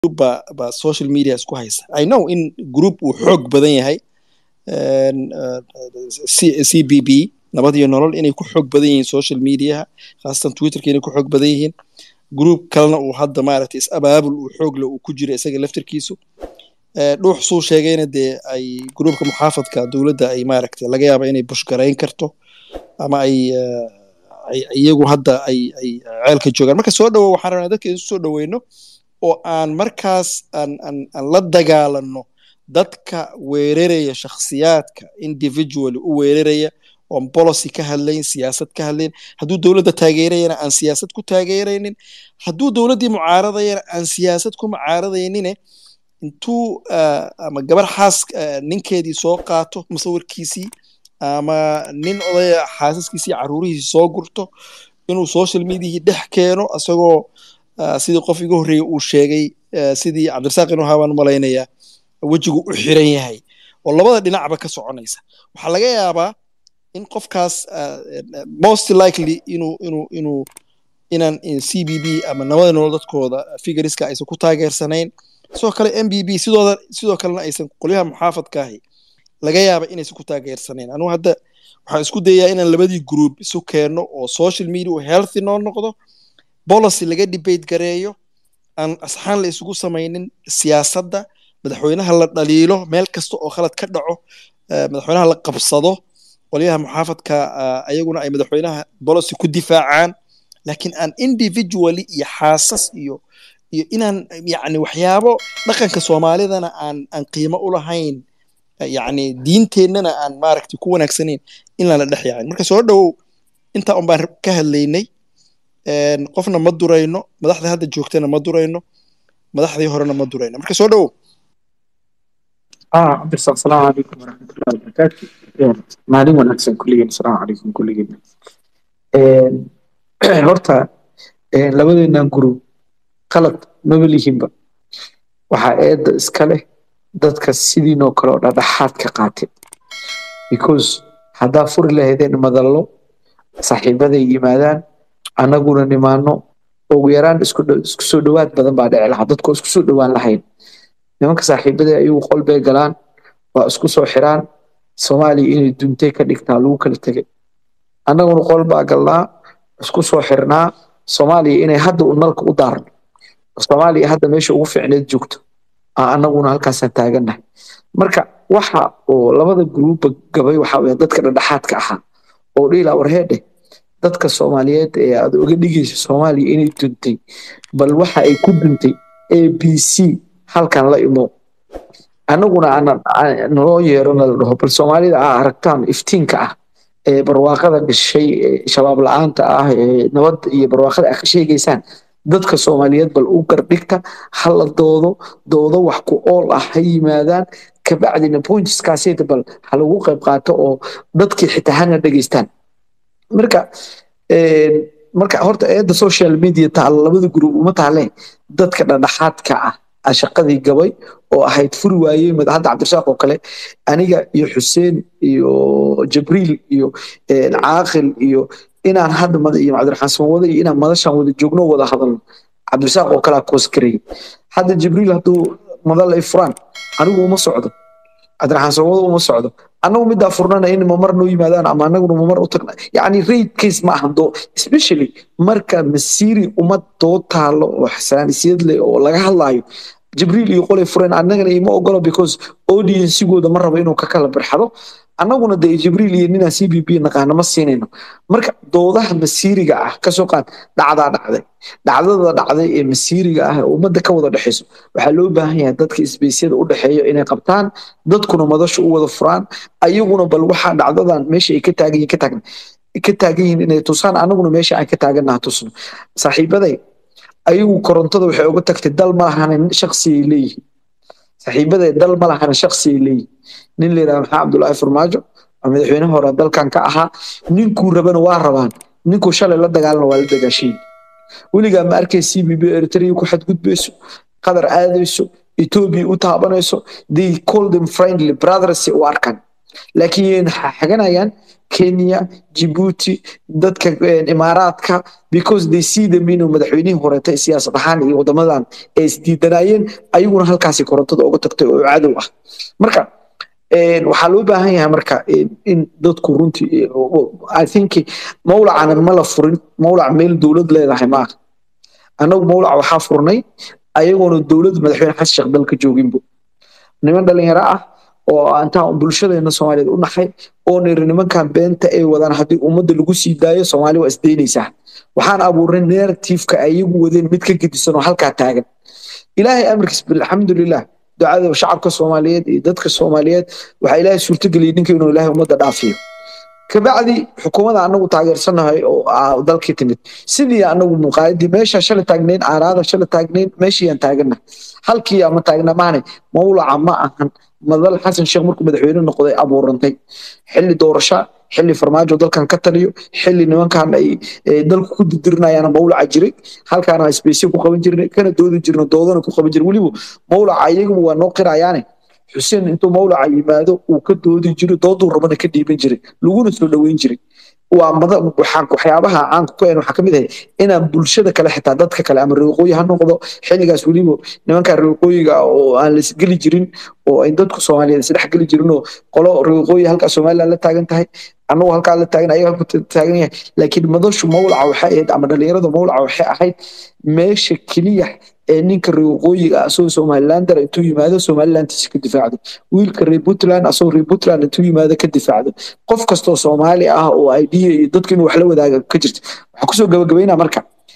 baa baa social media isku haysa i know in group uu xoog badan yahay c b b nabad iyo nolol inay ku xoog badan yihiin social mediaha khaasatan twitterka inay ku xoog badan yihiin group kalena uu hadda maaragtay is abaabul uu xoogle uu ku jira isaga laftirkiisu dhuux suu sheegayna dee ay gruupka muxaafadka dowladda ay maaragtay laga yaaba inay bushgarayn karto ama ay iyagu hadda ay ay ceelka joogaan marka soo dhowo waxaan rabnaa dadka isu soo dhoweyno oo aan markaas aan aan aan la dagaalanno dadka weeraraya shakhsiyaadka individually u weeraraya oon policy ka hadlayn siyaasad ka hadlayn hadduu dowladda taageerayana aan siyaasad ku taageeraynin hadduu dowladdii mucaaradayana aan siyaasad ku mucaaradaynin intuu ama gabar xaas ninkeedii soo qaato musawirkiisii ama nin odaya xaasaskiisii caruurihiisii soo gurto inuu social mediahii dhex keeno isagoo sidii qof iga horreeyey uu sheegay sidii cabdirasaaq inuu haabaan malaynayaa wejigu u xiran yahay oo labada dhinacba ka soconaysa waxaa laga yaabaa in qofkaas most likely inuu inuu inuu inaan c b b ama nabada nolol dadkooda figuriska aysan ku taageersanayn sidoo kale m b b sidooda sidoo kalena aysan qolyaha muxaafadka ahi laga yaaba inaysan ku taageersanayn anugu hadda waxaan isku dayaa inaan labadii group isu keenno oo social media uu healthy noo noqdo policy laga debate gareeyo aan asxaan la isugu samaynin siyaasadda madaxweynaha la dhaliilo meel kasta oo khalad ka dhaco madaxweynaha la qabsado qolyaha muxaafadka ayaguna ay madaxweynaha policy ku difaacaan laakiin aan individually iyo xaasas iyo iyo inaan yacni waxyaabo dhaqanka soomaalidana aan aan qiimo u lahayn yacni diinteennana aan maaragtay ku wanaagsanayn in lala dhex yaacin marka soo dhowow intaa un baan ka hadlaynay qofna ma durayno madaxda hadda joogtana ma durayno madaxdii horena ma durayno marka soo dhowow ah cabdirsaaq asalaamu calaykum waraxmatullahi wabarakaatu maalin wanaagsan kulligeen asalaamu calaykum kulligeen horta labadeennan group qalad maba lihinba waxaa eedda iska leh dadka sidiinoo kale oo dhadhaxaad ka qaatay because haddaa furi lahaydeen madallo saaxiibaday yimaadaan annaguna nimaano ugu yaraan isku soo dhowaad badan baa dhici lahaa dadkoo isku soo dhowaan lahayn nimanka saaxiibaday ayagu qol bay galaan waa isku soo xiraan soomaaliya inay duntay ka dhigtaa lagu kala tegay annaguna qol baa galnaa isku soo xirnaa soomaaliya inay hadda u nalka u daarno soomaaliya hadda meesha ugu fiicneed joogto annaguna halkaasaan taagannahay marka waxa oo labada gruuba gabay waxaa weya dadka dhadhaxaadka ahaa oo dhiila warheedhe dadka soomaaliyeed ee aad oga dhigayso soomaaliya inay duntay bal waxa ay ku duntay a b c halkan la imo annaguna naloo yeero nala dhaho bal soomaalida aa aragtaan iftiinka ah ee barwaaqada gashay shabaab la-aanta ah ee nabadda iyo barwaaqada ah ka sheegaysaan dadka soomaaliyeed bal u gardhigta ha la doodo doodo wax ku ool ah ha yimaadaan kabacdina pointskaasayda bal ha lagu qayb qaato oo dadkii xitaa hana dhegeystaan marka marka horta eedda social media taalo labada group uma taaleen dadka dhadhaxaadka ah shaqadii gabay oo ahayd furi waayey hadda cabdirasaaq oo kale aniga iyo xuseen iyo jibriil iyo caaqil iyo inaan hadda iyo cabdiraxmaan samawade iyo inaan madashan wada joogno wada hadalno cabdirasaaq oo kalea kooskarayay hadda jibriil hadduu madal ay furaan anigu uma socdo cabdiraxmaan samawade uma socdo annagu midaa furnana in mamar noo yimaadaan ama annaguna mamar u tagna yacni raid case ma ahan doo especially marka masiiri ummad doo taalo oo xasaaniyad leh oo laga hadlaayo jibriil iyo qolay fureen annagana ima ogolo because audiencigooda ma rabo inuu ka kala birxado annaguna dee jibriil iyo ninaan c b b naqaana ma siinayno marka doodaha masiiriga ah kasoo qaad dhacdaa dhacday dhacdada dhacday ee masiiriga ah ee ummadda ka wada dhexayso waxaa loo baahan yahay dadka isbeysyada u dhexeeyo inay qabtaan dadkuna madasha u wada furaan ayaguna bal waxaa dhacdadan meesha ay ka taagan yihin ka taagan ka taagan yihiin inay tusaan annaguna meesha aan ka taagannaha tusno saaxiibaday ayagu korontada waxay uga tagtay dal ma lahanin shaksiyay leeyihiin saaxiibaday dal ma lahanin shaksiyay leeyihiin nin la yidhaha maxaa cabdullaahi farmaajo oo madaxweynaha hore dalkan ka ahaa ninkuu rabana waa rabaan ninkuu shalay la dagaalana waa la dagaashayin weligaa ma arkay c b b eritrea ku xadgudbayso qatar aadayso etoobiya u taabanayso they call them friendly brothers u arkan laakiin xaganayaan kenya jibuuti dadka imaaraadka because they see them inuu madaxweynihii horeetay siyaasad ahaan iyo wadamadan ay isdiidanayeen ayaguna halkaasi korontada uga tagtay oo cadow ah marka waxaa loo baahan yahay marka in dadku runtii i think mawlacanan ma la furin mawlac meel dowlad leedahay maaha annagu mawlac waxaa furnay ayagoona dowlad madaxweyne xasan sheekh dalka jooginbo niman dhalinyaro ah oo intaan bulshadeena soomaaliyeed u naxay oo niri nimankan beenta ay wadaan haddii ummadda lagu sii daayo soomaali waa isdaynaysaa waxaan abuurnay narratifeka ayagu wadeen mid ka gedisan oo halkaa taagan ilaahay amarkiis alxamdulilah ducada shacabka soomaaliyeed iyo dadka soomaaliyeed waxaa ilaahay suurtageliyay ninka inuu ilaahay ummadda dhaafiyo kabacdi xukuumadda anagu taageersanahay oo dalkii timid sidii anagu muqaayadii meesha shalay taagnayn aaraada shalay taagnayn meeshiiyaan taagana halkii ama taagna maane mawlaca ma ahan madal xasan sheekh markuu madaxweyne noqday abuurantay xilli doorasho xilli farmaajo dalkan ka taliyo xilli nimankan ay dalku ku dirdirinayaan mawlaca jiray halkaana sbesyo ku qaban jirnay kana doodi jirna doodana ku qaban jiray weliba mawlaca iyaguba waa noo qirayaane xuseen intuu mawlaca yimaado uu ka doodi jiray dooduu rabana ka dhiiban jiray laguna soo dhoweyn jiray waa mada waxaan waxyaabaha caanka ku een waxaa kamid ahay inaan bulshada kale xitaa dadka kale ama reeqooyi ha noqdo xilligaas weliba nimanka reeqooyiga oo aan laisgeli jirin oo ay dadku soomaaliyeed isdhex geli jirin oo qolo reeqooyi halkaa somaliland la taagan tahay annagu halkaa la taagan ayaga halku taagan yahay laakiin madashu mawlaca waxay ahayd ama dhalinyarada mawlaca waxay ahayd meesha keliya ee ninka reer waqooyiga asagoo somalilander intuu yimaado somalilandtiisa ka difaacdo wiilka reer puntland asagoo reer puntland intuu yimaado ka difaacdo qof kastoo soomaali ah oo idea iyo dadku inuu wax la wadaaga ka jirto waxaa kusoo gabagabaynaa marka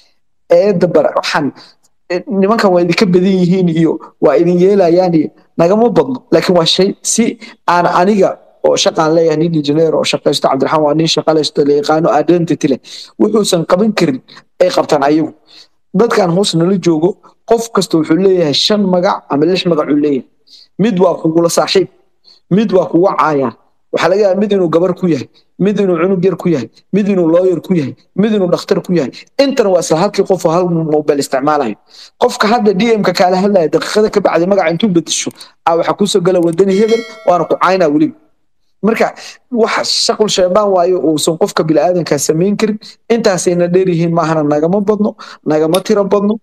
eedda bar waxaan nimankan waa idinka badan yihiin iyo waa idin yeelayaan iyo nagama badno laakiin waa shay si aan aniga oo shaqaan leeyahay nin engineer oo shaqaysto cabdiraxmaan waa nin shaqalaysto la yaqaano identity leh wuxuusan qaban karin ay qabtaan ayagu dadkan hoos nala joogo qof kasta wuxuu leeyahay shan magac ama lix magac uu leeyahay mid waa kugula saaxiib mid waa kuga caaya waxaa laga yaaba mid inuu gabar ku yahay mid inuu cunug yar ku yahay mid inuu lawyer ku yahay mid inuu dhakhtar ku yahay intana waa isla halkii qof oo hal mobile isticmaalayo qofka hadda dmka kaala hadlaya daqiiqada ka bacdi magaca intuu bedesho a waxaa kusoo gala wadani hebel waana ku caynaa weliba marka waxa shaqul sheebaan waayo uusan qofka biniaadanka samayn karin intaasayna dheer yihiin maahana nagama badno nagama tiro badno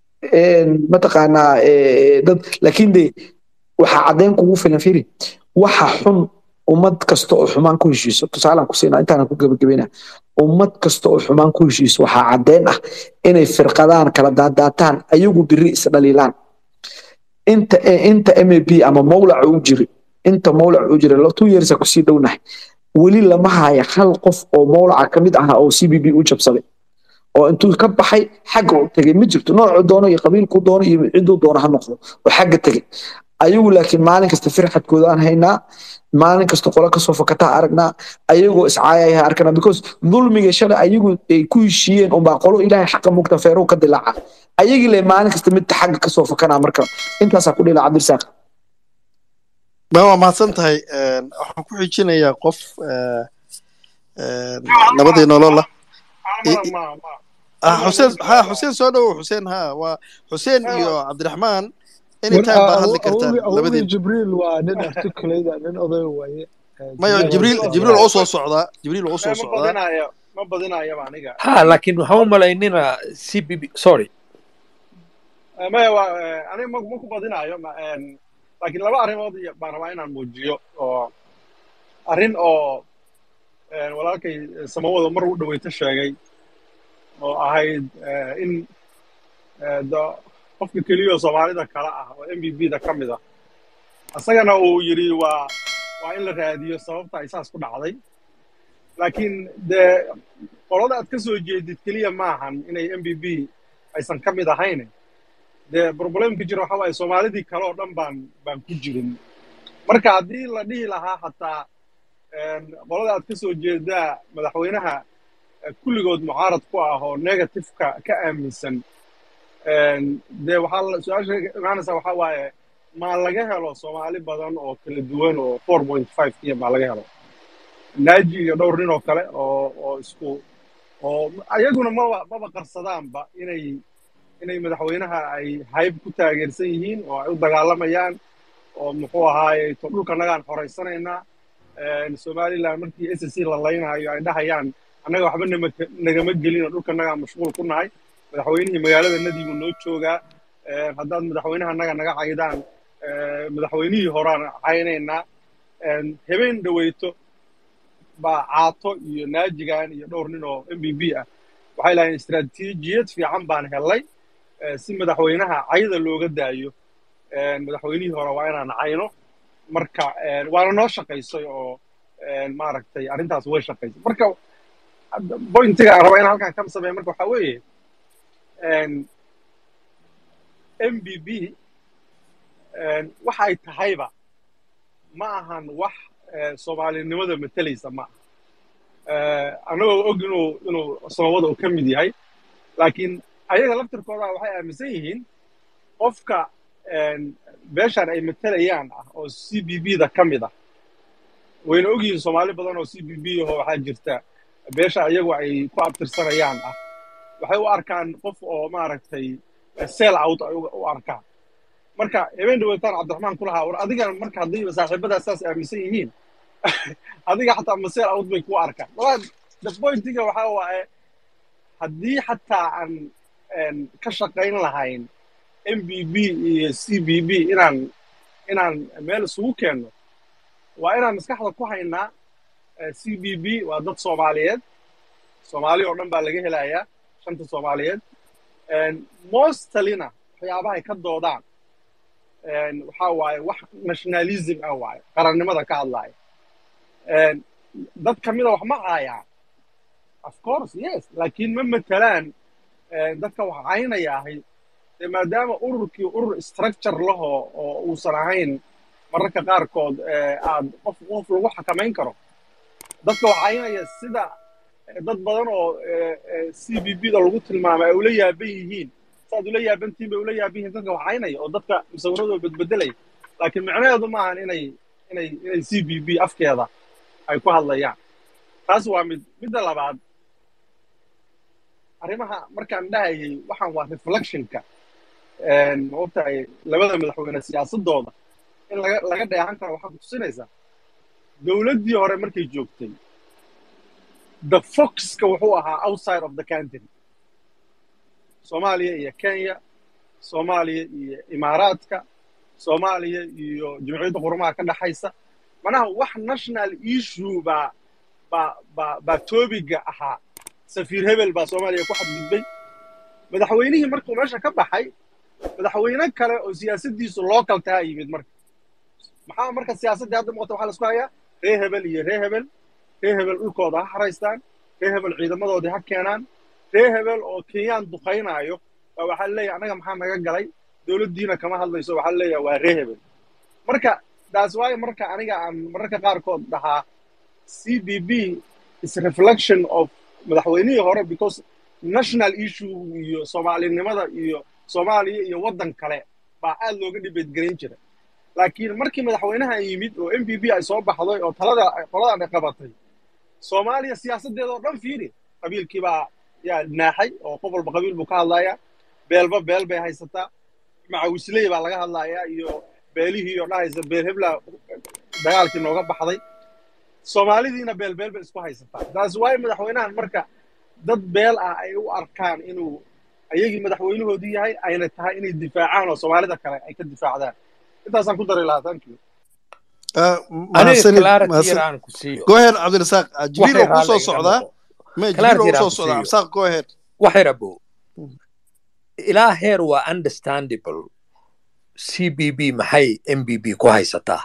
mataqaanaa dad laakiin de waxaa caddeyn kugu filan firi waxa xun ummad kasta oo xumaan ku heshiiso tusaalaan ku siinaa intaana ku gebagabayna ummad kasta oo xumaan ku heshiiso waxaa caddeyn ah inay firqadaan kala daadaataan ayagu biri isdhaliilaan inta inta m a b ama mawlaca u jiri inta mawlac uu jira two years kusii dhownahay weli lama haya hal qof oo mawlaca kamid ah oo c b b u jabsaday oo intuu ka baxay xagga u tegay ma jirto noocuu doono iyo qabiilkuu doono iyo ciduu doono ha noqdo oo xagga tegay ayagu laakiin maalin kasta firxadkooda aan haynaa maalin kasta qolo kasoo fakataa aragnaa ayagoo iscaayaya arkanaa because dulmiga shalay ayagu ay ku heshiiyeen unbaa qolo ilaahay xaqa mugta feerow ka dilaaca ayagii le maalin kasta midta xagga kasoo fakanaa marka intaasaa ku dhila cabdirasaaq ma waa mahadsan tahay waxaan ku xijinayaa qof nabadii nolola xuseen ha xuseen soo dhowow xuseen ha waa xuseen iyo cabdiraxmaan anytime baa hadli kartaan labadiin jibriil waa nin articulada nin oday waaye mayo jibriil jibriil oo soo socdaa jibriil oo soo socdaa ma badinayaba aniga ha laakiin waxaan u malaynina c b b sorry maya waa aniga ma ku badinayo laakiin laba arrimood baan rabaa inaan muujiyo oo arrin oo walaalkay samawada mar u dhaweyto sheegay oo ahayd in qofka keliya oo soomaalida kale ah oo m b b da ka mid ah isagana uu yidhi waa waa in la raadiyo sababta ay saas ku dhacday laakiin dee qolada aad ka soo jeedid keliya maahan inay m b b aysan ka mid ahayn dee problemka jira waxa waaye soomaalidii kale oo dhan baan baan ku jirin marka haddii la dhihi lahaa xataa qolada aad ka soo jeedaa madaxweynaha kulligood mucaarad ku ah oo negativeka ka aaminsan dee waxaa su-aasha imaanaysa waxaa waaye maa laga helo soomaali badan oo kala duwan oo four point five kiya maa laga helo naaji iyo dhowr nin oo kale oo oo isku oo ayaguna maba maba qarsadaanba inay inay madaxweynaha ay hayb ku taageersan yihiin oo ay u dagaalamayaan oo muxuu ahaaye to dhulkanagaan xoraysanaynaa somaliland markii s c la laynayo ay dhahayaan annaga waxba nama nagama gelin oo dhulka nagaa mashquul ku nahay madaxweynihii magaalada nadiibuu noo joogaa haddaad madaxweynaha naga naga caydaan madaxweynihii horaan caynaynaa habeen dhaweyto baa caato iyo naajigan iyo dhowr nin oo m b b ah waxay lahayn istaraatiijiyad fiican baan helay si madaxweynaha cayda looga daayo madaxweynihii hore waa inaan cayno marka waana noo shaqaysay oo maaragtay arrintaas way shaqaysay marka bointiga aan rabaa inaan halkan ka sameeya marka waxaa weeye m b b waxa ay tahayba ma ahan wax soomaalinimada matalaysa ma aha annagoo og inuu inuu sababada uu ka mid yahay laakiin ayaga laftirkooda waxay aaminsan yihiin qofka beeshan ay matalayaan ah oo c b b da ka mid ah wayna og yihiin soomaali badan oo c b b ahoo waxaa jirta beesha ayagu ay ku abtirsanayaan ah waxay u arkaan qof oo maaragtay seel out ay u arkaan marka habeen dhaweytaan cabdiraxmaan ku lahaa war adiga marka haddii saaxiibadaas saas aaminsan yihiin adiga xataa maseel out bay ku arkaan walaa the pointiga waxaa waaye haddii xataa aan ka shaqayn lahayn m b b iyo c b b inaan inaan meel isugu keenno waa inaan maskaxda ku haynaa c b b waa dad soomaaliyeed soomaali oo dhan baa laga helayaa shanta soomaaliyeed mostalina waxyaabahay ka doodaan waxaa waaye wax nationalism ah waaye qarannimada ka hadlaaya dad ka mida wax ma caayaan of course yes laakiin ma matelaan dadka wax caynayaahay dee maadaama ururkii urur structure lahoo oo uusan ahayn mararka qaarkood aad qof qof lagu xakamayn karo dadka wax caynaya sida dad badan oo c b b da lagu tilmaamay ay ula yaaban yihiin saad ula yaabantihin bay ula yaaban yihiin dadka wax caynaya oo dadka musawiradooda bedbedelaya laakiin micnaheedu maahan inay inay inay c b b afkeeda ay ku hadlayaan taas waa mid midda labaad arrimaha markaan dhahayay waxaan waa reflectionka maogtahay labada madaxweyne siyaasadooda in laga laga dheehan karo waxaa kutusinaysaa dowladdii hore markay joogtay the foxka wuxuu ahaa outside of the country soomaaliya iyo kenya soomaaliya iyo imaaraadka soomaaliya iyo jimciyadda qurumaha ka dhexaysa manaha wax national issue baa baa baa baa toobiga ahaa safiir hebel baa soomaaliya ku xadgudbay madaxweynihii markuu meesha ka baxay madaxweyne kale oo siyaasaddiisu local taha yimid marka maxaa marka siyaasaddii hadda muuqata waxaa laisku hayaa ree hebel iyo ree hebel ree hebel dhulkooda ha xaraystaan ree hebel ciidamadoodii ha keenaan ree hebel oo kenyaan duqaynaayo baa waxaa leeyahay annaga maxaa naga galay dowladdiina kama hadlayso waxaa leeyahay waa ree hebel marka taas waayo marka aniga aan mararka qaarkood dhahaa c b b is reflection of madaxweynihii hore because national issue iyo soomaalinimada iyo soomaaliya iyo waddan kale baa aad looga dhibeedgelin jira laakiin markii madaxweynahan yimid oo m b b ay soo baxday oo talada qoladan ay qabatay soomaaliya siyaasaddeeda oo dhan fiiri qabiilkii baa yaa naaxay oo qof walba qabiil buu ka hadlayaa beelba beel bay haysataa macawisley baa laga hadlayaa iyo beelihii oo dhahaysa beel hebla dagaalkii nooga baxday soomaalidiina beel beel bay isku haysataa taas waayo madaxweynahan marka dad beel ah ay u arkaan inuu ayagii madaxweynahoodii yahay ayna tahay inay difaacaan oo soomaalida kale ay ka difaacdaan intaasaan ku dari lahaa thank you aniga clarity yar aan ku siiyo go ahead cabdirasaaq jibriil oo kuu soo socdaa me jibriil oo soo socdaa cabdirasaaq go ahead wax yar abo ilaa heer waa understandable c b b maxay m b b ku haysataa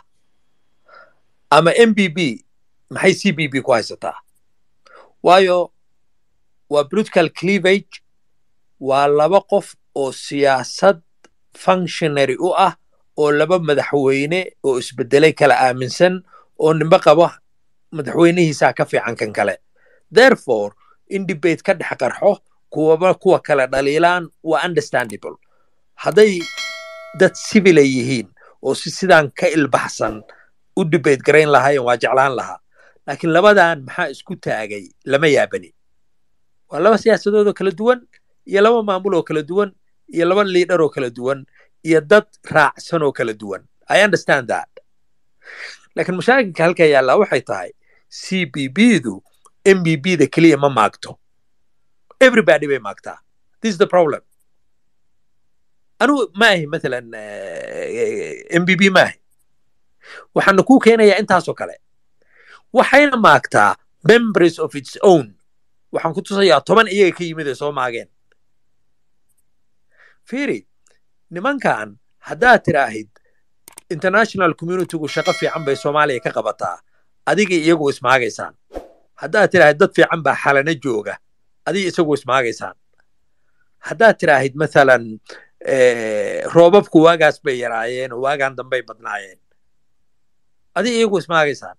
ama m b b maxay c b b ku haysataa waayo waa political cleavage waa laba qof oo siyaasad functionary u ah oo laba madaxweyne oo isbedelay kala aaminsan oo nimbe qaba madaxweynihiisaa ka fiican kan kale therefore in debate ka dhex qarxo kuwaba kuwa kale dhaliilaan waa understandable hadday dad civila yihiin oo si sidaan ka ilbaxsan u debate garayn lahaayeen waa jeclaan lahaa laakiin labadan maxaa isku taagay lama yaabani waa laba siyaasadood oo kala duwan iyo laba maamul oo kala duwan iyo laba liidhar oo kala duwan iyo dad raacsan oo kala duwan i understand that laakiin mashaakilka halkaa yaallaa waxay tahay c b b du m b b da keliya ma maagto everybody bay maagtaa this is the problem anigu ma ahi mathalan m b b ma ahi waxaana kuu keenayaa intaasoo kale waxayna maagtaa members of its own waxaan ku tusayaa toban iyaga ka yimid ay soo maageen fiiri nimankan haddaad tiraahid international communitygu shaqo fiican bay soomaaliya ka qabataa adiga iyagu ismaagaysaan haddaad tiraahid dad fiican baa xalana jooga adiga isagu ismaagaysaan haddaad tiraahid mathalan roobabku waagaas bay yaraayeen oo waagaan dambay badnaayeen adiga iyagu ismaagaysaan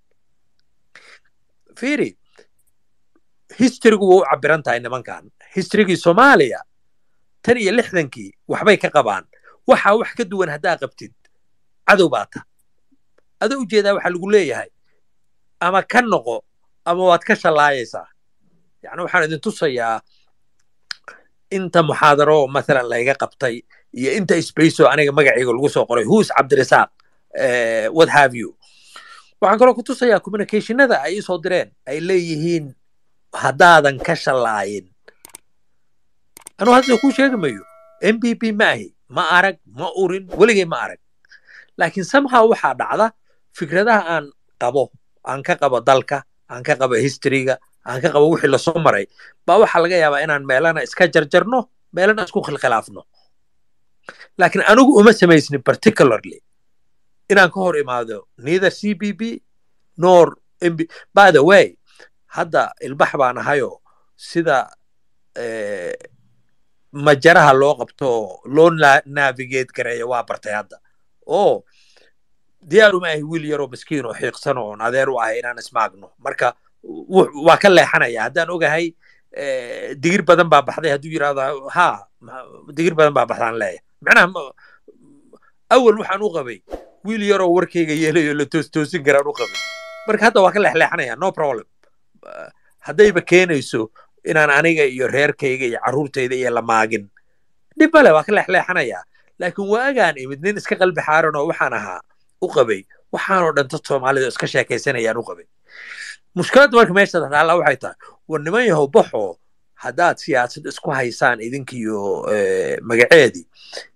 fiiri historygu waa u cabiran tahay nimankan historygii soomaaliya tan iyo lixdankii waxbay ka qabaan waxaa wax ka duwan haddaa qabtid cadow baa ta adoo ujeedaa waxaa lagu leeyahay ama ka noqo ama waad ka shallaayaysaa yani waxaan idin tusayaa inta muxaadaro mathalan layga qabtay iyo inta spaceoo aniga magacayga lagu soo qoray who's cabdirasaaq what have you waxaan kaloo ku tusayaa communicationada ay isoo direen ay leeyihiin haddaadan ka shallaayin anuu hadda kuu sheegi mayo m b b ma ahi ma arag ma urin weligay ma arag laakiin somehow waxaa dhacda fikradaha aan qabo aan ka qabo dalka aan ka qabo historyga aan ka qabo wixii lasoo maray baa waxaa laga yaabaa inaan meelana iska jarjarno meelana isku khilkhilaafno laakiin anigu uma samaysnin particularly inaan ka hor imaado neither c b b nor mb by the way hadda ilbax baan ahayoo sida majaraha loo qabto loo navigate gareeyo waa bartay hadda oo diyaar uma ahi wiil yaroo miskiin oo xiiqsan oon adeer u ahay inaan ismaagno marka waa ka leexanaya haddaan ogahay digir badan baa baxday hadduu yidhahdo ha digir badan baa baxdaan leeya macnaha awal waxaan u qabay wiil yaroo warkayga yeelayo la toostoosin karaan u qabay marka hadda waa ka leexleexanaya no problem haddayba keenayso inaan aniga iyo reerkayga iyo carruurtayda iyo la maagin dhib male waa ka leexleexanaya laakiin waagaan imid nin iska qalbi xaaran oo waxaan ahaa u qabay waxaanoo dhan dad soomaalida iska sheekaysanayaan u qabay mushkiladda marka meesha taalla waxay tahay war niman yahow baxoo haddaad siyaasad isku haysaan idinkiyo magaceedii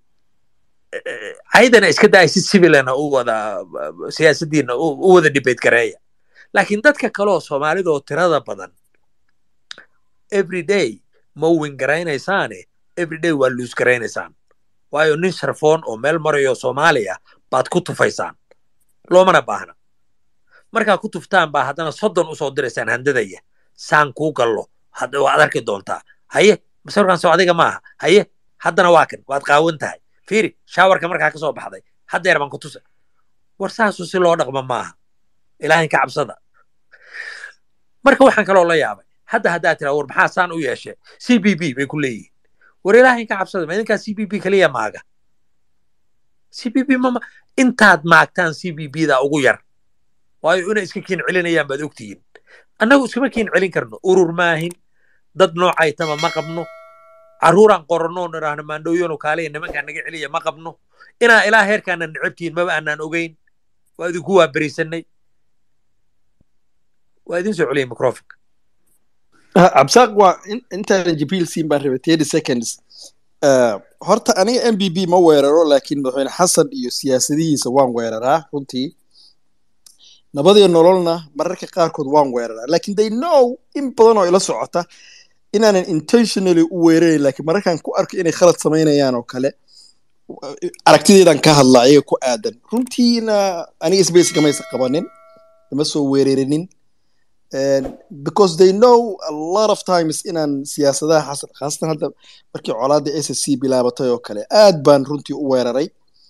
caydana iska daay si civilana u wada siyaasaddiina u wada debate gareeya laakiin dadka kaleoo soomaalida oo tirada badan every day ma win garaynaysaane every day waa luus garaynaysaan waayo nin sharfoon oo meel marayo soomaaliya baad ku tufaysaan loomana baahna markaa ku tuftaan baa haddana soddon usoo diraysaan handadaya saan kuu gallo waad arki doontaa haye masawirkan soo adiga maaha haye haddana waa kan waad qaawan tahay fiiri shaawarka markaa ka soo baxday haddeer baan ku tusa war saasu si loo dhaqmo maaha ilaahin ka cabsada marka waxaan kaloo la yaabay hadda haddaa tiraa war maxaa saan u yeeshe c b b bay ku leeyihiin war ilaahin ka cabsada ma idinkaa c b b keliya maaga c b b mama intaad maagtaan c b b da ugu yar waayo inay iska kiin celinayaan baad ogtihiin annagu iskama kiin celin karno urur maahin dad noocaytama ma qabno carruuraan qoranno nidhaahno maandhooyano kaaliya nimankaa naga celiya ma qabno inaa ilaa heerkaana necabtihiin maba aanaan ogeyn waa idinku waa berisanay waa idin soo celiyay microfonka cabsaaq waa intaanan jibriil siin baan rabay thirty seconds horta aniga m b b ma weeraro laakiin madaxweyne xasan iyo siyaasadihiisa waan weeraraa runtii nabadiyo nololna mararka qaarkood waan weeraraa laakiin they know in badan oo ila socota inaanan intentionally u weerarayn laakiin mararkaan ku arko inay khalad samaynayaan oo kale aragtideedan ka hadla ayaga ku aadan runtiina aniga space kamaysa qabanin ima soo weerarinin because they know a lot of times inaan siyaasadaha xasan khaasatan hadda markii colaadda s s c bilaabatay oo kale aad baan runtii u weeraray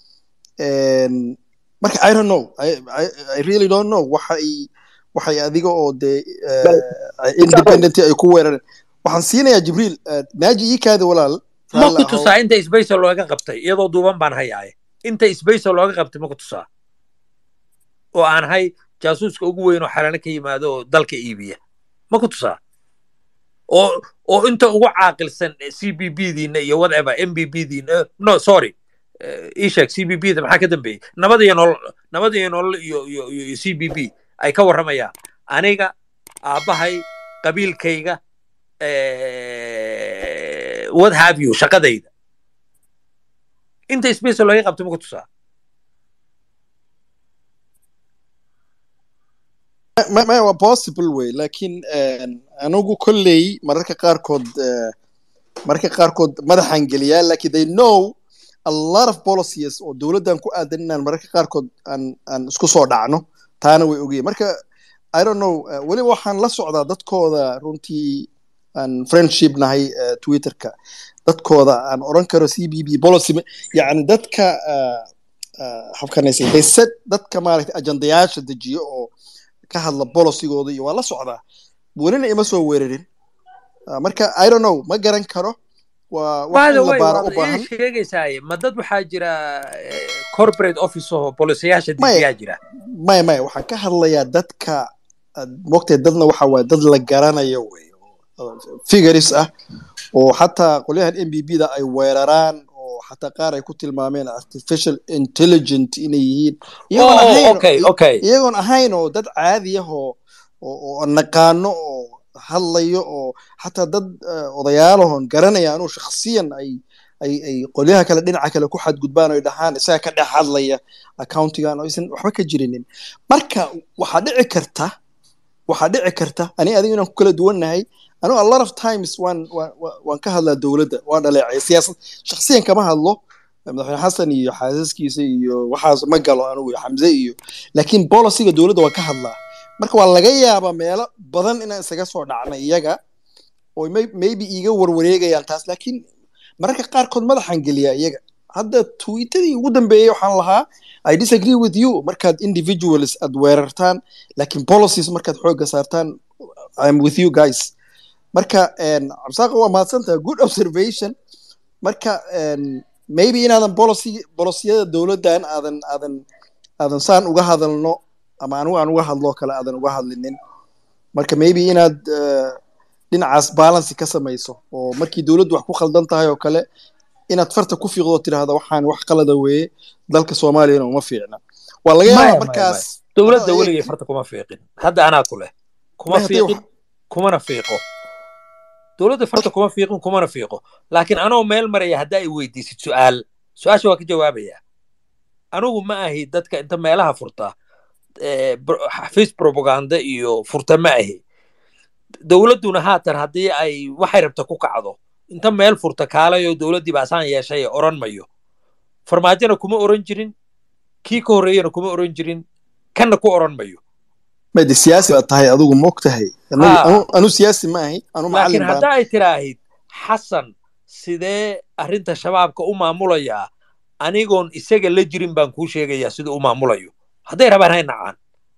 marka i don't know I, I, I really don't know waxay waxay adiga oo dee independent ay ku weerareen waxaan siinayaa jibriil naaji ii kaada walaal ma ku tusaa inta sbace looga qabtay iyadoo duuban baan hayaaye inta sbace looga qabtay ma ku tusaa oo aan hay jaasuuska ugu weyn oo xalano ka yimaado oo dalka iibiya ma ku tusaa oo oo inta ugu caaqilsan c b b diina iyo whatever m b b diina no sorry eh, ii sheeg c b b da maxaa ka dambeeyey nabad iyo nolol nabad iyo nolol iyo iyo iyo iyo c b b ay ka warramayaan aniga aabbahay qabiilkayga eh, what have you shaqadayda inta space looga qabto ma ku tusaa ma ma waa possible way laakiin een, anigu kolley mararka qaarkood eh, mararka qaarkood madaxan geliyaa laakiin they know a lot of policies oo dowladdan ku aadan inaan mararka qaarkood aan aan isku soo dhacno taana way ogayeen marka i don't know eh, weliba waxaan la socdaa dadkooda runtii aan friendship nahay eh, twitterka dadkooda aan oran karo c b b policy ma- yacni dadka eh, eh, habkanaysa they set dadka maaragtay ajandayaasha dejiyo oo ka hadla bolosigooda iyo waa la socdaa welina ima soo weerarin Ah, marka i don't know ma garan karo waa wax by in the la way baaro u waad baahan ii sheegaysaaye ma dad waxaa jira eh, corporate office oo bolisayaasha Maya. dejiyaa jira maya maya waxaan ka hadlayaa dadka mogtay dadna waxa waaye dad la garanayo wey oo figures ah oo xataa qolyahan m b b da ay weeraraan oo xataa qaar ay ku tilmaameen artificial intelligent inay yihiin iyagoon oh ahayn okay okay iyagoon ahayn oo dad caadi ah oo oo oo naqaano oo hadlayo oo xataa dad eh, odayaalahon garanaya anuu shakhsiyan ay ay ay qolyaha kale dhinaca kale ku xadgudbaan oy dhahaan isaga ka dhex hadlaya accountigan oo aysan waxba ka jirinin marka waxaa dhici karta waxaa dhici karta ani adiga inaan ku kala duwannahay anu a lot of times waan waan waan- waan ka hadlaa dowladda waan dhaleecay siyaasad shakhsiyan kama hadlo madaxweyne xasan iyo xaasaskiisa iyo waxaas ma galo anugu iyo xamse iyo laakiin bolisiga dowladda waan ka hadlaa marka waa laga yaabaa meelo badan inaan isaga soo dhacnay iyaga oo may- maybe iiga warwareegayaan taas laakiin mararka qaarkood madaxan geliyaa iyaga hadda tweetadii ugu dambeeyey waxaan lahaa i disagree with you markaad individuals aad weerartaan laakiin policies markaad xoogga saartaan i'm with you guys marka een, cabsaaqa waa mahadsantaha good observation marka een, maybe inaadan policy policiyada dowladdan aadan aadan aadan saan uga hadalno ama anigu aan uga hadloo kale aadan uga hadlinin marka maybe inaad eh, dhinacaas balance ka samayso oo markii dowladdu wax ku khaldan tahay oo kale inaad farta ku fiiqdo oo tidhaahda waxaan wax qalada weeye dalka soomaaliyana uma fiicna waa laga Maya, yaabaa maya, markaas dowladda Hadda weligay eeg- farta kuma fiiqin hadda anaa ku leh kuma Maya, haddii fiiqin wax- kumana fiiqo dowladda farta kuma fiiqin kumana fiiqo laakiin anoo meel maraya hadda ay weydiisid su'aal su-aasha waa ka jawaabaya anigu ma ahi dadka inta meelaha furta eh, bro- xafiis propaganda iyo furta ma ahi dowladduna haatan haddii ay waxay rabta ku kacdo inta meel furta kaalayo dowladdii baasaan yeeshay oran mayo farmaajona kuma oran jirin kii ka horreeyana kuma oran jirin kanna ku oran mayo made siyaasi baad tahay adigu moog tahay Anigu- Haa. anu- anu siyaasi ma ahi anu laakiin macallin baan hadda ay tiraahid xasan sidee arrinta shabaabka u maamulayaa anigoon isaga la jirin baan kuu sheegayaa siduu u maamulayo hadday rabaan hay nacaan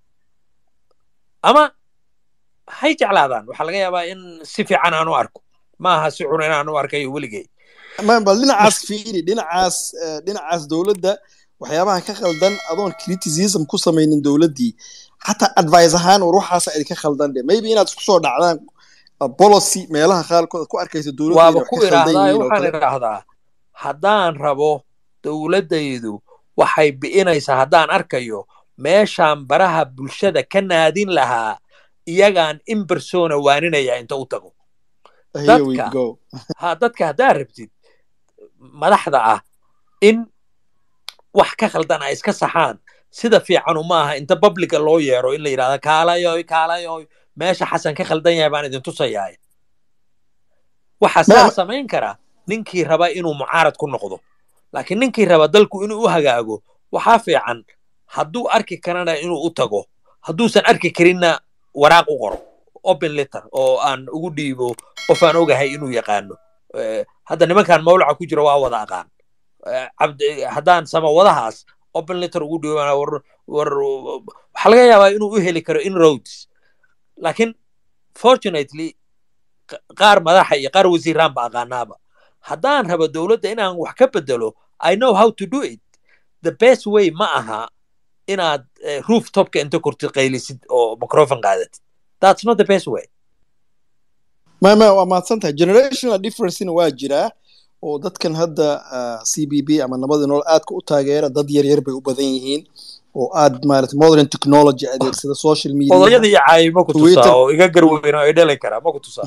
ama hay jeclaadaan waxaa laga yaabaa in si fiican aan u arko ma aha si xun inaan u arkayo weligay ma bal dhinacaas fiiri dhinacaas eh, dhinacaas dowladda waxyaabaha ka khaldan adoon criticism ku samaynin dowladdii xataa advice ahaan war waxaasa idinka khaldan dhe maybe inaad isku soo dhacdaan uh, policy meelaha qaarkood aad ku arkaysa dowladda inay waaba wax ku ka khaldan idhaahdaa yihiin oo waxaan kale idhaahdaa haddaan rabo dowladdaydu waxay bi'inaysaa haddaan arkayo meeshaan baraha bulshada ka naadin lahaa iyagaan in persona waaninaya inta u tago here we dadka- go ha dadka haddaad rabtid madaxda ah in wax ka khaldan ay iska saxaan sida fiicanu maaha inta publica loo yeero in la yidhahda kaalayoy kaalayoy meesha xasan ka khaldan yahay baan idin tusayaa waxaa Ma- saa ma- samayn kara ninkii raba inuu mucaarad ku noqdo laakiin ninkii raba dalku inuu u hagaago waxaa fiican hadduu arki karana inuu u tago hadduusan arki karinna waraaq u qoro open letter oo aan ugu dhiibo qof aan ogahay inuu yaqaano Eh, hadda nimankan mawlaca ku jira waa wada aqaan Eh, cabdi haddaan samawadahaas open letter ugu dhiibo war war waxaa laga yaabaa inuu u heli karo in roads laakiin fortunately q- qaar madaxa iyo qaar wasiiraan ba aqaanaaba haddaan rabo dowladda inaan wax ka bedelo i know how to do it the best way ma aha inaad eh, rooftopka inta kortid qaylisid oo microphone qaadatid that's not the best way ma ma waa mahadsan tahay generational differencena waa jiraa oo dadkan hadda c b b ama nabadii nool aadka u taageera dad yar yar bay u badan yihiin oo aad maarata modern technology adeegsada social media odayada iyo caayi ma ku tusaa Twitter. oo iga garweyn oo idhali karaa ma ku tusaa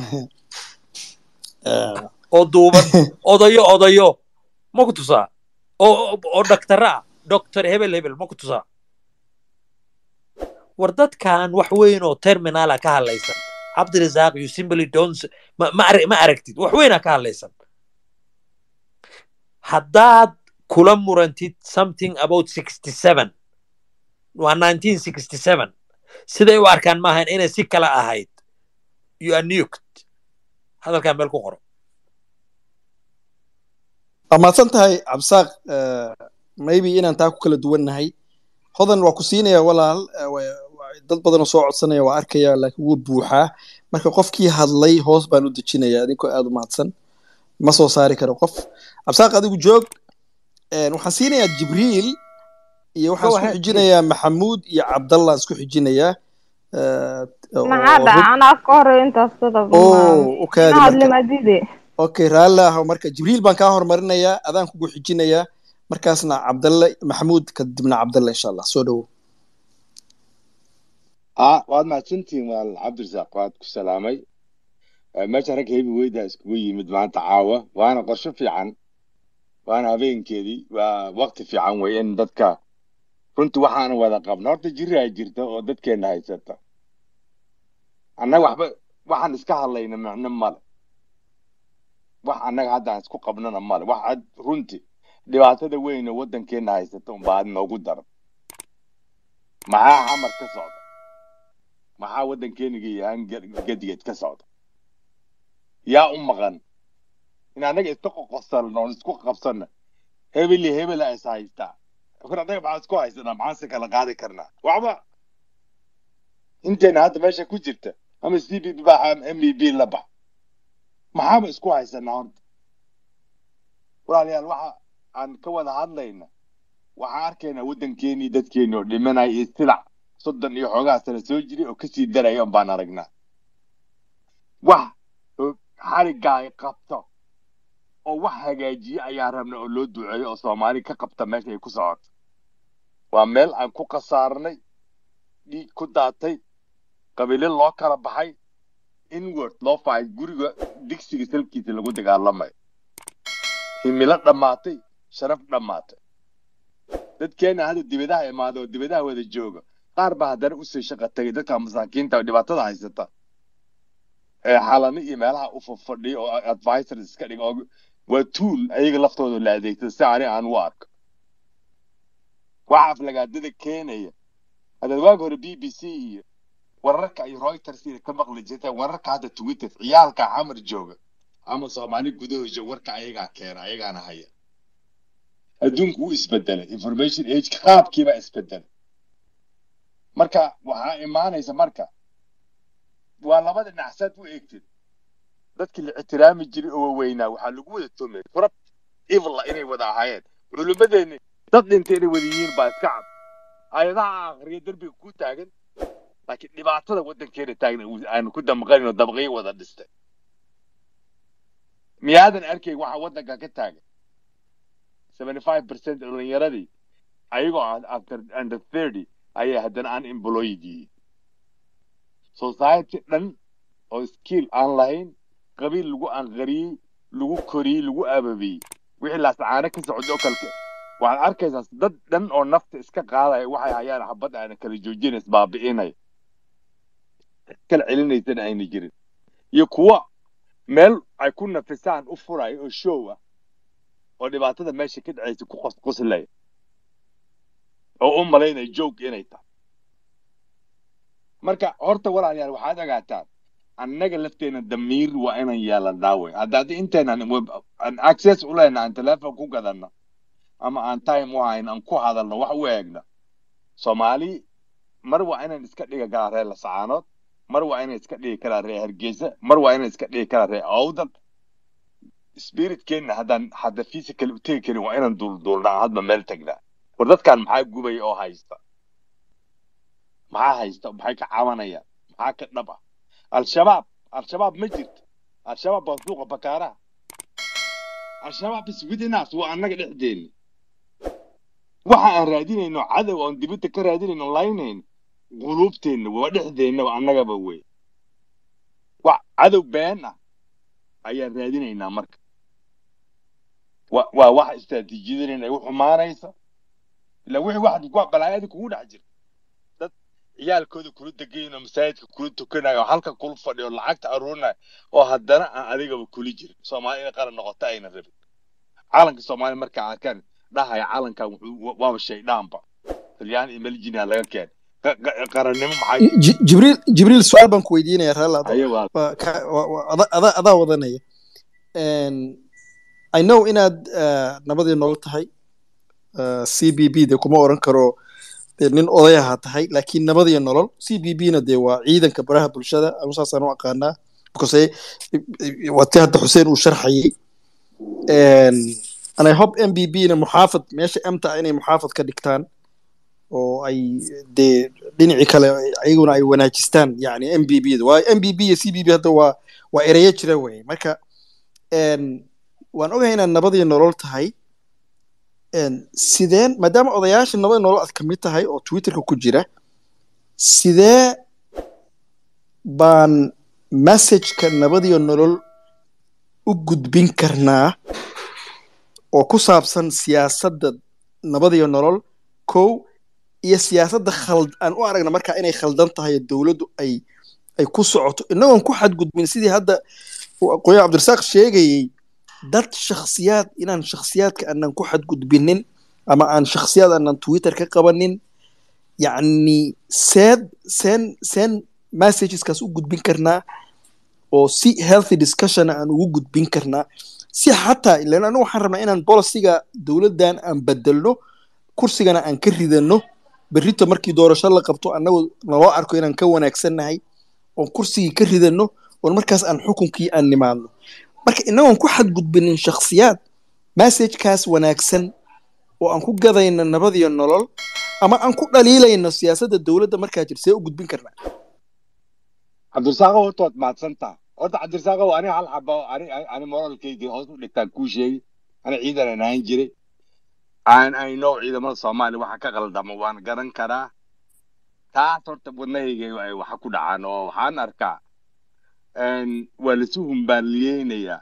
oo duuban odayo odayo ma ku tusaa oo oo dhaktara ah doctor hebel hebel ma ku tusaa war dadkan wax weyn oo terminala ka hadlaysan cabdirasaaq you simply don't s- ma, ma, ar- ma aragtid wax weynaa ka hadlaysan haddaad kula murantid something about 67 waa 1967 siday u arkaan maahan inay si kale ahayd you are nuked hadalkaa meel ku qoro waa mahadsan tahay cabsaaq maybe inaan taa ku kala duwannahay hodan waa ku siinaya walaal eh, wa- wa- dad badanoo soo codsanaya waa arkaya laakiin wuu buuxaa marka qofkii hadlay hoos baan u dejinaya adinkoo aad u mahadsan ma soo saari karo qof cabsaaq adigu joog Eh, waxaan siinayaa jibriil iyo waxaan Go isku ahead, xijinayaa maxamuud iyo cabdallah isku xijinayaa Eh, oo- maxaa oo dhaca rug- anaa ka hore intaas dadab oo u kaadi ma marka hadlimadide okay raalli ah marka jibriil baan kaa hormarinayaa adaan kugu xijinayaa markaasna cabdalle maxamuud kadibna cabdalle insha allah soo dhowo aa waad mahadsantihiin walaal cabdirasaaq waad ku salaamay Eh, meesha rag hebi weyda iskugu yimid maanta caawa waana qorsho fiican waana habeenkeedii waa waqti fiican wey in dadka runtii waxaana wada qabna horta jiri ay jirta oo dadkeena haysata annaga waxba waxaan iska hadlayna micno male wax annaga hadda aan isku qabnana male wax ad runtii dhibaatada weyn oo waddankeena haysata unbaa had noogu daran maxaa xamar ka socda maxaa waddankeeniga yahaan gedigeed ka socda yaa u maqan in annaga iska qoqosalno oon isku qabsanna hebel iyo hebela is haystaa kor annaga maxaa isku haysanaa maxaan se kala qaadi karnaa waxba inteena hadda meesha ku jirta ama c b b bax ama m b b la bax maxaaba isku haysanaa horta walaalayaal waxa aan ka wada hadlayna waxaan arkaynaa waddankeenii dadkeeni oo dhimanaya iyo silac soddon iyo xoogaa sano soo jiray oo kasii daraya un baan aragnaa wax oo xariggaa ay qabto oo wax hagaajiye ayaa rabna oo loo duceeyo oo soomaali ka qabta meesha ay ku socoto waa meel aan ku khasaarnay dhiig ku daatay qabiilo loo kala baxay inward loo fahay guriga digsiga salkiisa lagu dagaalamayo himilo dhammaatay sharaf dhammaatay dadkeena hadda dibadaha imaada oo dibadaha wada jooga qaar baa haddana usii shaqa tagay dadka masaakiinta oo dhibaatada haysata ee xalano iyo meelaha u fadhiya oo advisors iska dhiga oo waa tuul ayaga laftooda la adeegsada si ani aan u arko waxa aflagaadada keenaya haddaad waagi hore b b c iyo wararka iyo reuters iyo ka maqli jirta wararka hadda twitter ciyaalka xamar jooga ama soomaali gudahooda warka ayagaa keena ayagaana haya adduunku wuu isbedelay information age qaabkiibaa isbedelay marka waxaa imaanaysa marka waa labada dhinac u eegtid dadkii la ixtiraami jiray oo waaweynaa waxaa lagu wada tomay kurab evil inay wada ahaayeen culimmadeeni dad dhintay inay wada yihiin baa iska cad ayadaha akhriya derbiga ku taagan laakiin dhibaatada waddankeena taagna aanu ku damqanin oo dabaqyo wada dhistay miyaadan arkay waxa waddanka ka taagan seventy five percent dhalinyaradii ayagoo after under thirty ayay haddana unemployed yihiin society dhan oo skill aan lahayn qabiil lagu anqariyey lagu koriyey lagu ababiyey wixii laascaano ka socda oo kalke waxaad arkaysaa dad dhan oo nafta iska qaadaya waxay hayaan xabad aana kala joojina isbaabi'inaya kala celinaysana ayna jirin iyo kuwa meel ay ku nafisaan u furaya oo show ah oo dhibaatada meesha ka dhacaysa ku qosqoslaya oo u malaynaya joog inay tahay marka horta walaalayaal waxaad ogaataan annaga lafteena damiir waa inaan yeelanaa wey hadda haddii inteenan aan access u lehna aan telephone ku gadanno ama aan time u hayn aan ku hadalno wax u eegna soomaali mar waa inaan iska dhigi karaa reer lasacaanood mar waa inaan iska dhigi karaa reer hargeysa mar waa inaan iska dhigi karaa reer awdal spiritkeenna haddaan hadda physical u tegi karin waa inaan duulduulnaa hadba meel tagnaa war dadkan maxaa gubaya oo haysta maxaa haysta maxay ka cabanayaan maxaa ka dhab ah al-shabaab al-shabaab ma jirto al-shabaab waa suuqa bakaaraha al-shabaab is within us waa annaga dhexdeeni waxa aan raadinayno cadow oon dibadda ka raadinayno laynayno quluubteenna waa dhexdeenna annagaba wey wax cadow been ah ayaan raadinaynaa marka wa- waa waxa istaraatiijiyadan ay u xumaanaysa ila wixii waxad ku balaayada kugu dhex jira dad ciyaalkooda kula degayin oo masaajidka kula tukanayo oo halka kula fadhiyo oo lacagta aruurinayo oo haddana aan adigaba kula jirin soomaali inay qaran noqoto ayna rabin calanka soomaaliya markaa arkaan dhahaya calankan wuxuu waaba shaydhaanba talyaan iyo meljina laga keenay Qa- qa- qarannimo maxay Ji- jibriil jibriil su-aal baan ku weydiinaya raala haye waa waa ka- waa- waa- ada- ada- adaa wadanaya Een, i know inaad eh, nabadii nolol tahay eh, c b b de kuma oran karo dee nin odayaha tahay laakiin nabadiyo nolol c b b na dee waa ciidanka baraha bulshada anu saasaan u aqaanaa because waa ti hadda xuseen uu sharxayay Een, and i hope m b b na muxaafad meesha emta ah inay muxaafad ka dhigtaan oo ay dee dhinacii kale ayaguna ay wanaajistaan yani m b b da waayo m b b iyo c b b hadda waa waa ereyo jira wey marka een, waan ogahay inaad nabadii nolol tahay een, sideen maadaama odayaasha nabadii nolol aad kamid tahay oo twitterka ku jira sidee baan messageka nabadiyo nolol u gudbin karnaa oo ku saabsan siyaasadda nabadiyo nolol kow iyo siyaasadda khald aan u aragna markaa inay khaldan tahay oo dowladdu ay ay ku socoto inagoon ku xadgudbin sidii hadda uu aqoonyahan cabdirasaaq sheegayey dad shakhsiyaad inaan shakhsiyaadka aanan ku xadgudbinin ama aan shakhsiyaad aanan twitter ka qabanin yacni seed seen seen messageskaas u gudbin karnaa oo si healthy discussion aan ugu gudbin karnaa si xataa ilan anigu waxaan rabnaa inaan bolisiga dowladdan aan bedelno kursigana aan ka ridano berrito markii doorasho la qabto annagu naloo arko inaan ka wanaagsannahay oon kursigii ka ridano oon markaas aan xukunkii aan nimaadno marka inagoon ku xadgudbinin shakhsiyaad messagekaas wanaagsan oo aan ku gadayno nabadiyo nolol ama aan ku dhaliilayno siyaasadda dowladda markaa jir see u gudbin karnaa cabdirasaaqo horta waad mahadsantaa horta cabdirasaaqo ani hal xaba ani ani moralkaygii hoos u dhigtaan kuu sheegi ani ciidan aan ahaan jiray aan I know ciidamada soomaaliya waxa ka qaldama waan garan karaa taas horta wadnahayga ay waxa ku dhacaan oo waxaan arkaa een, waa lasu humbaaliyeynayaa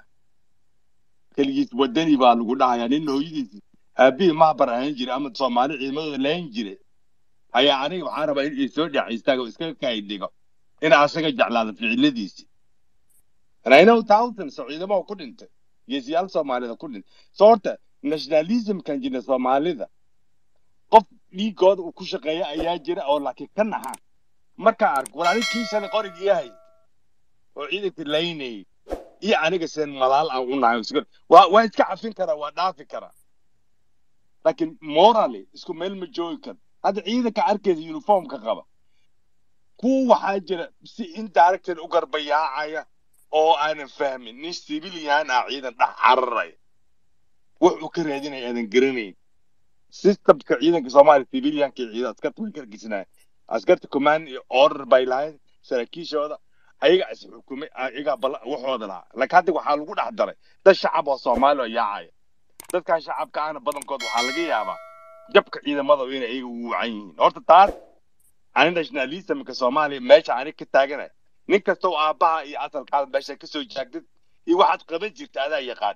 keligiis wadani baa lagu dhahayaa nin hooyadiis aabihii mahbar ahaan jiray ama soomaali ciidamadooda lahayn jiray ayaa aniga waxaan rabaa in isoo dhac istaago iskaga kaydhigo in asaga jeclaado ficiladiisi and I know thousands oo ciidamada ku dhintay geesiyaal soomaalida ku dhintay so horta nationalismkan jira soomaalida qof dhiigooda uu ku shaqeeya ayaa jira oo laakiin ka naxa markaa arko war anig kii shalay qorigii yahay oo ciidanka laynayay iyo aniga seen malaal aan u nahay isku- waa waa iska cafin karaa waa dhaafi karaa laakiin morally isku meel ma joogi karo hadda ciidanka arkaysa uniformka qaba kuwa waxaa jira si indirected u garbayaacaya oo aanan fahmin nin civilian ah ciidan dhex cararaya wuxuu ka raadinaya aadan garanayn systemka ciidanka soomaaliya civilianka iyo ciidan askarta way kargisnaayen askarta command iyo order bay lahayd saraakiishooda ayaga is xukumay ayaga bal waxooda lahaa laakiin hadda waxaa lagu dhex daray dad shacab oo soomaali oo yaacaya dadkan shacabka ahna badankood waxaa laga yaabaa jabka ciidamada inay ayaga ugu wacan yihiin horta taas ani nationalismka soomaaliya meesha ani ka taaganay nin kasta oo aabbaha iyo asalkaada meesha kasoo jaagdid iyo waxaad qaban jirta adaa yaqaan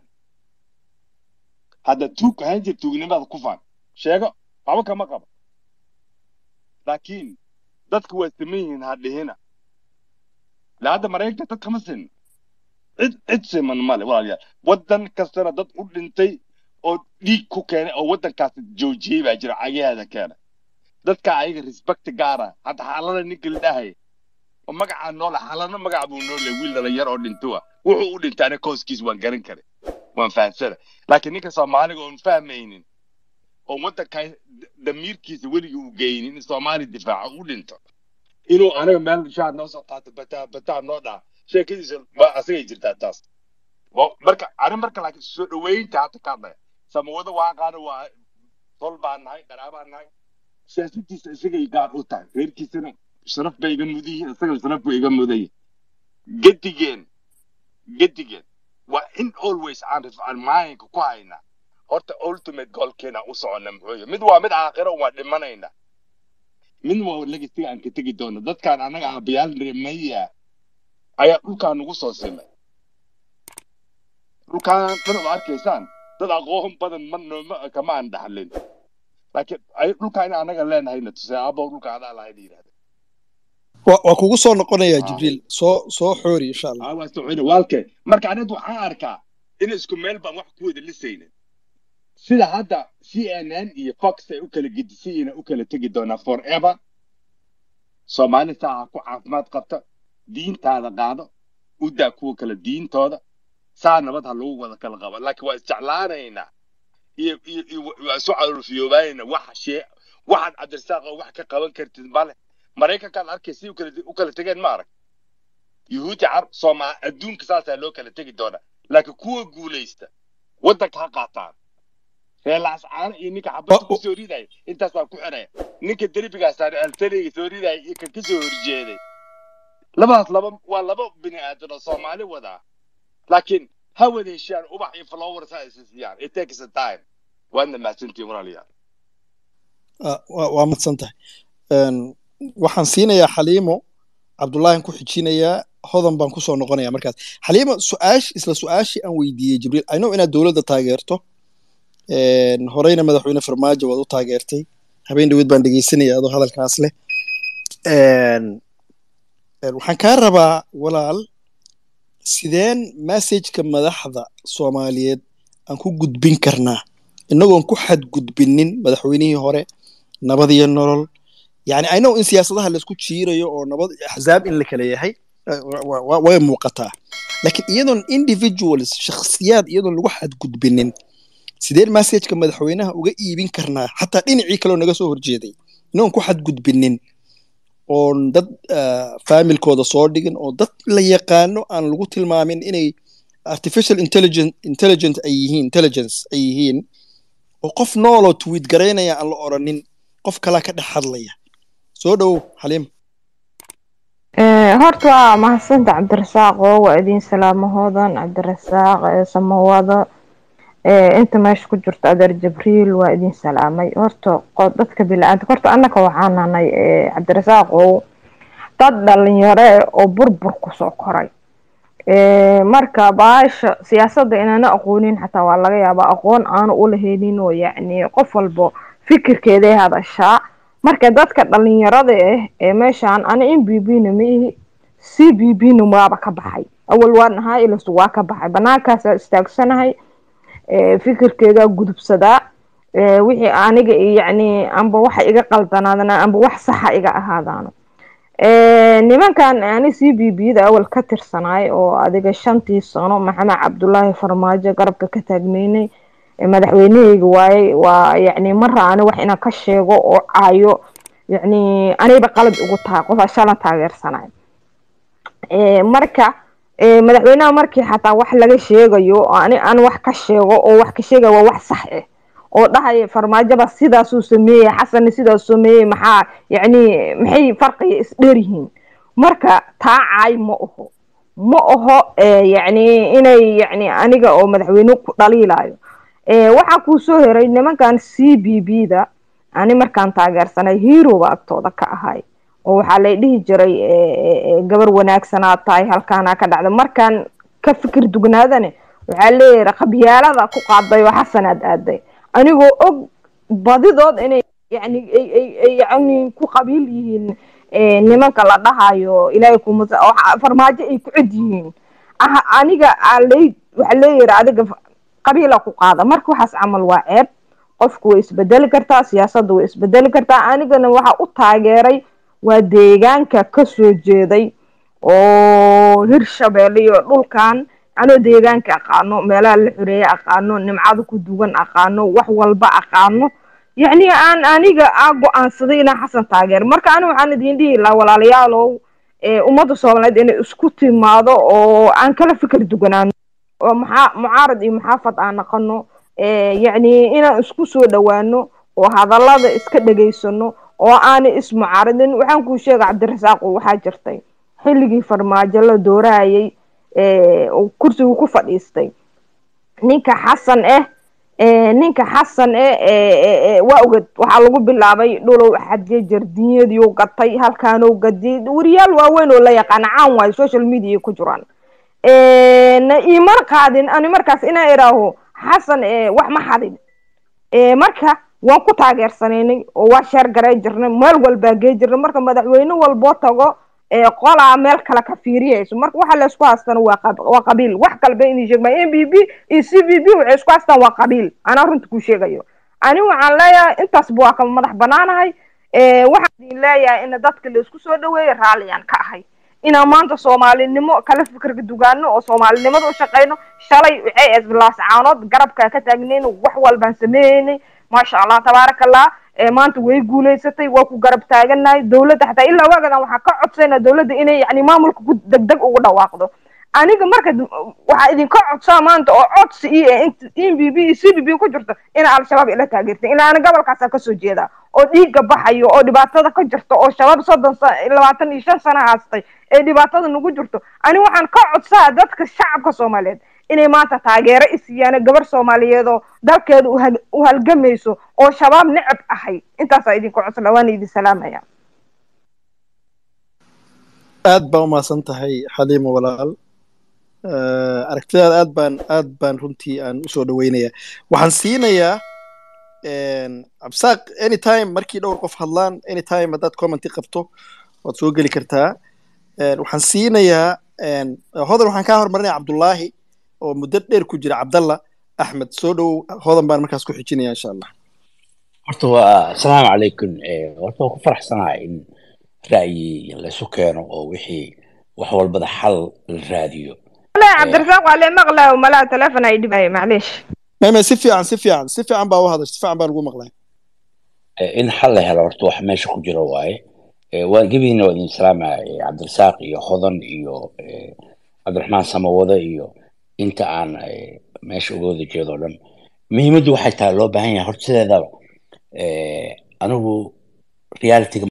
hadda tuug ahaan jir tuugnimada ku faan sheego waxba kama qabo laakiin dadku waa siman yihiin ha dhihina la hadda maraykanka dad kama sin cid cid siman male walaalayaal waddan kastana dad u dhintay oo dhiig ku keenay oo waddankaasi joojiyey baa jira cagaheeda keenay dadka ayaga respect gaara hadda xaalada ninka la dhahaya oo magacaa noole xaalana magac buu noole wiil dhalinyar oo dhintuwa wuxuu u dhintay aniga kooskiis waan garan karay waan fahamsana laakiin ninka soomaaliga oon fahmaynin oo waddanka damiirkiisa weligii u geynin in soomaali difaaco u dhinto inuu aniga meel shaad noo soo qaato bataa bataa noo dhaha sheekadiisa ma asagay jirtaa taas Wa- marka ani marka laakiin soo dhaweynta hadda ka hadlaya samawada waa qaana waa tol baan nahay qaraabaan nahay siyaasadiisa isagay gaar u tahay reerkiisana sharaf bay iga mudan yihiin isagana sharaf buu iga mudan yahay gedigeen gedigeen waa in always aan aan maalinka ku hayna horta ultimate goalkeena u socona muxuu yahay mid waa mid aakhiro waa dhimanayna mid waa legasiga aan ka tegi doono dadkaan annaga aabayaal remaya ayaa dhulkaan nagu soo simay dhulkaan dhan oo arkaysaan dad aqoon badan ma nooma kama aan dhaxlin laakiin ay dhulkaan in annaga leenahayna tusay aabow dhulka adaa lahayn yidhahda waa waa kugu soo noqonayaa Ah. jibriil soo soo xoori insha allah aa waa soconi waalke marka aniga waxaan arkaa in isku meel baan wax ku wada lisaynin sida hadda cnn iyo fox ay u kala gedisan yihiin ay u kala tegi doonaa forever soomaali saa ha ku caafimaad qabta diintaada qaado u daa kuwa kale diintooda saa nabad ha lagu wada kala qabo laakiin waa isjeclaanaynaa iyo iyo iyo waa isu calolfiyoobaanayna waxa shee waxaad cabdirasaaq oo wax ka qaban kartid male maraykankaad arkay si u kala u kala tegeen ma arag yuhuudi car soomaa adduunka saasaa loo kala tegi doonaa laakiin kuwa guulaysta waddanka ha qaataan reelaas caano iyo ninka xabadda Oh, ku oh. soo ridaya intaasaa ku xidhaya ninka derbigaas altaliga soo ridaya iyo kan ka soo horjeeday labadaas laba waa laba bini aadan oo soomaali wadaa laakiin ha wada heshaan ubax iyo flowers ha isa siiyaan it takes a time waadna mahadsantihin walaalayaal Ah, waa waa madsan tahay Een, waxaan siinayaa xaliimo cabdullaahin ku xijinayaa hodan baan kusoo noqonayaa markaas xaliimo su-aash isla su-aashii aan weydiiyey jibriil i know inaad dowladda taageerto Een, horeyna madaxweyne farmaajo waad u taageertay habeen dhaweed baan dhegeysanaya adoo hadalkaas leh Een, een, waxaan kaa rabaa walaal sideen messageka madaxda soomaaliyeed aan ku gudbin karnaa inagoon ku xadgudbinin madaxweynihii hore nabad iyo nolol yani i know in siyaasadaha laisku jiirayo oo nabad axzaab in la kala yahay eh, wa- wa- way muuqataa laakiin iyadoon individuals shakhsiyaad iyadoon lagu xadgudbinin sideen messageka madaxweynaha uga iibin karnaa xataa dhinacii kaleo naga soo horjeeday inagoon ku xadgudbinin oon dad ah, faamilkooda soo dhigin oo dad la yaqaano aan lagu tilmaamin inay artificial intelligence intelligent ay yihiin intelligence ay yihiin oo qof nooloo tweet garaynaya aan la oranin qof kalaa ka dhex hadlaya soo dhowow xaliim Eh, horta waa mahadsanta cabdirasaaq oo waa idin salaamahoodan cabdirasaaq eh, samawada eh, inta meesha ku jirto adeer jibriil waa idin salaamay horta qo- dadka bili-aadamka horta annaka waxaan nahnay eh, cabdirasaaq oo dad dhalinyaro eh, oo burbur kusoo koray Eh, marka baasha siyaasadda inaana aqoonin xataa waa laga yaabaa aqoon aanu ulahaynin oo yacni qof walbo fikirkeeday hadashaa marka dadka dhalinyarada ah ee meeshaan ana in b b na ma ihi c b b na waaba ka baxay awal waan ahaa ilasu waa ka baxay banaankaasaa istaagsanahay eh, fikirkeedaa gudubsadaa eh, wixii aniga i- yacni amba waxa iga qaldanaadana amba wax saxa iga ahaadaano Eh, nimankan ani c b b da awal ka tirsanaay oo adiga shantii sano maxamed cabdulaahi farmaajo garabka ka taagmeynay Eh, madaxweyneheyga waaye waa yacni mara ani wax inaan ka sheego oo caayo yacni anayba qalad ugu tahay qof shalan taageersanay Eh, marka eh, madaxweynaha markii xataa wax laga sheegayo oo ani aan wax ka sheego oo wax ka sheegaya waa wax sax ah oo dhahaya farmaajoba sidaasuu sameeyey xasanna sidaas sameeyey maxaa yacni maxay farqiga isdheeryihiin marka taa caay ma aho ma aho eh, yacni inay yacni aniga oo madaxweyne ku dhaliilayo Eh, waxaa kuu soo heray nimankan c b b da ani markaan taageersanay heroba agtooda ka ahay oo waxaa lay dhihi jiray eh, eh, eh, gabar wanaagsanaa tahay halkaanaa ka dhacda markaan ka fikir dugnaadane waxaa leeyahay qabyaalada ku qaaday oo xasanaad aaday anigoo og badidood inay yani ay ay ay yani ku qabiil yihiin eh, nimanka la dhahayo ilaahay kuma oo xa- farmaajo ay ku cid yihiin aha aniga aa lay waxaa leeyahay adiga fa- qabiila ku qaada marka waxaas camal waa ceeb qofku way isbedeli kartaa siyaasadda way isbedeli kartaa anigana waxaa u taageeray waa deegaanka kasoo jeeday oo hirshabeelle iyo dhulkan anoo deegaanka aqaano meelaha la xoreeye aqaano nimcada ku dugan aqaano wax walba aqaano yacni aan aniga aa go-aansaday inaan xasan taageer marka ani waxaan idin dhihi lahaa walaalayaalow ee ummadda soomaaliyeed inay isku timaado oo aan kala fikir duganaano oo maxaa mucaarad iyo muxaafad aan naqano ee yacni inaan isku soo dhowaano oo hadallada iska dhegaysano oo aanay ismucaaradin waxaan kuu sheega cabdirasaaqo waxaa jirtay xilligii farmaajo la doorahayay ee uu kursigu ku fadhiistay ninka xasan eh ee, ninka xasan eh ee, ee, ee, waa ogad waxaa lagu bilaabay dhulow xadje jardinyadiiu gatay halkaanuu gadiyay wariyaal waaweyn oo la yaqaana caan waayo social media ku jiraan na iman qaadin ani markaas inaa idhaaho xasan ee, wax ma xadin ee, marka waan ku taageersanaynay oo waa sheer garay jirnay meel walbaa gee jirnay marka madaxweyne walboo tago ee, qolaa meel kale ka fiiriyayso marka waxa la isku haystana waa qab- waa qabiil wax kalba inay sheegma m b b iyo c v b waxay isku haystaan waa qabiil anaa runta ku sheegayo ani waxaan leeyahay intaasba waa kama madax banaanahay ee, waxaan idin leeyahay in dadka la isku soo dhaweeyo raalliyaan ka ahay inaan maanta soomaalinimo kala fikirka dugaano oo soomaalinimada u shaqayno shalay waxay ahayd laascaanood garabkaa ka taagnayn wax walbaan sameeynay maasha allah tabaaraka allah ee maanta way guulaysatay waa ku garab taaganahay dowladda xataa ilaa waagadan waxaa ka codsayna dowladda inay yani maamulka ku degdeg ugu dhawaaqdo aniga marka d- waxaa idinka codsaa maanta oo codsi i eh int in b b iyo c b b ku jirto ina al-shabaab ila taageertay ilaa ana gobolkaasa kasoo jeeda oo dhiigga baxayo oo dhibaatada ka jirto oo shabaab soddon sa labaatan iyo shan sana haastay ee dhibaatada nagu jirto ani waxaan ka codsaa dadka shacabka soomaaliyeed inay maanta taageero isiiyaan gabar soomaaliyeed oo dalkeeda u hag- u halgamayso oo shabaab necab ahay intaasaa idinka codsala waana idin salaamaya aad baa u mahadsan tahay xaliimo walaal Eh, aragtidaada aad baan aad baan runtii aan usoo dhaweynaya waxaan siinayaa absaaq anytime markii dhowr qof hadlaan anytime haddaad commenti qabto waad soo geli kartaa Eh, waxaan siinayaa en, hodan waxaan kaa hormarinaya cabdullaahi oo muddo dheer ku jira cabdalla axmed soo dhowow hodan baan markaas ku xijinaya insha allah horta waa asalaamu calaykum Eh, horta waan ku faraxsanahay in ra'yi laysu keeno oo wixii wax walbada xal la raadiyo لا عبد الرزاق وعليه مغلى وملا تلفن اي دبي معليش meme si fiican si fiican si fiican baa u hadashay si fiican baan ugu maqlay Eh, in xal la helo horta wax meesha ku jiro waaye Eh, waa gebihiina waa idin salaamaya eh, cabdirasaaq iyo hodan iyo eh, cabdiraxmaan samawade iyo inta aan eh, meesha uga wada jeedo o dhan muhiimaddu waxay tahay loo baahan yahay horta sideedaba eh, anigu realityga